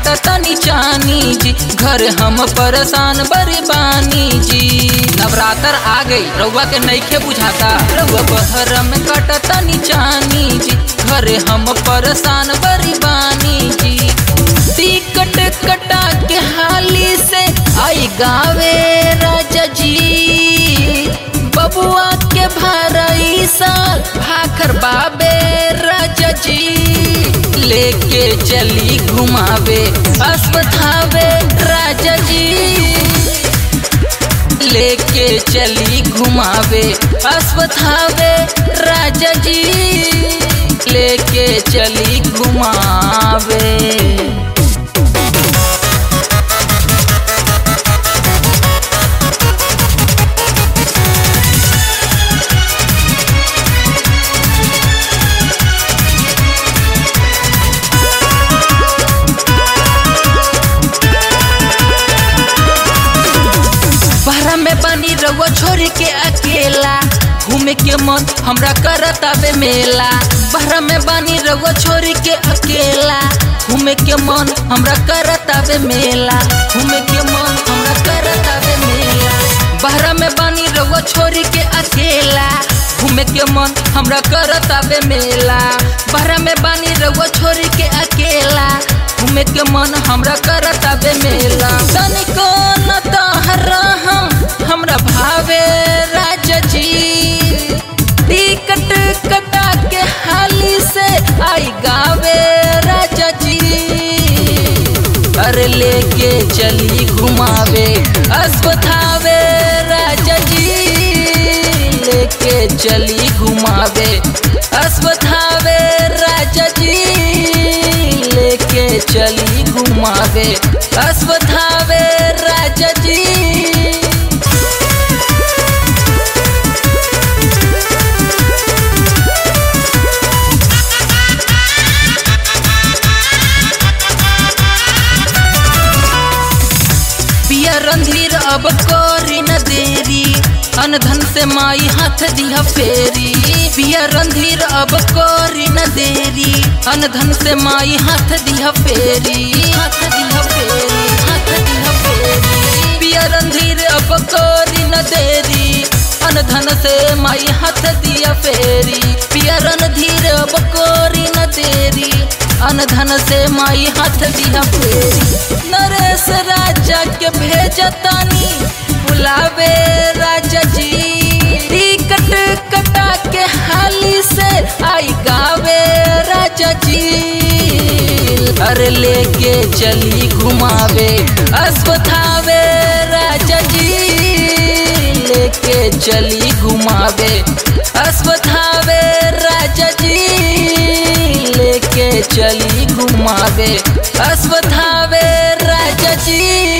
तनी चानी जी घर हम परेशान बड़ी बानी जी नवरात्र आ गई रउआ के नईखे बुझाता रउआ बहर में कट तनी चानी जी घर हम परेशान बड़ी बानी जी टिकट कटा के हाली से आई गावे राजा जी बबुआ के भरई साल भाखर बाबे राजा जी लेके चली घुमावे अस्पतावे राजा जी लेके चली घुमावे अस्पतावे राजा जी लेके चली घुमावे बहरा में बनी रउआ छोड़ के अकेला घूमे के मन हमरा करत आवे मेला बहरा में बनी रउआ छोड़ के अकेला घूमे के मन हमरा करत आवे मेला घूमे के मन हमरा करत आवे मेला बहरा में बनी रउआ छोड़ के अकेला घूमे के मन हमरा करत आवे मेला बहरा में बनी रउआ छोड़ के अकेला घूमे के मन हमरा करत आवे मेला तनिको न तहरा हम हमरा भावे राजा जी टिकट कटा के हाली से आई गावे राजा जी अरे लेके चली घुमावे अस्पतावे राजा जी लेके चली घुमावे अस्पतावे राजा जी लेके चली घुमावे अस्पतावे राजा जी पिया रंधीर अब कोरी न देरी अनधन से माई हाथ दिया फेरी पिया रंधीर अब कोरी न देरी अनधन से माई हाथ दिया फेरी हाथ दिया फेरी हाथ दिया फेरी पिया रंधीर अब कोरी न देरी अनधन से माई हाथ दिया फेरी पिया रणधीर अब कोरी न देरी अनधन से माई हाथ दिया फेरी नरेश राजा के भेजतानी बुलावे राजा जी टिकट कटा के हाली से आई गावे राजा जी अरे लेके चली घुमावे अस्पतावे राजा जी लेके चली घुमावे अस्पतावे राजा जी लेके चली घुमावे अस्पतावे राजा जी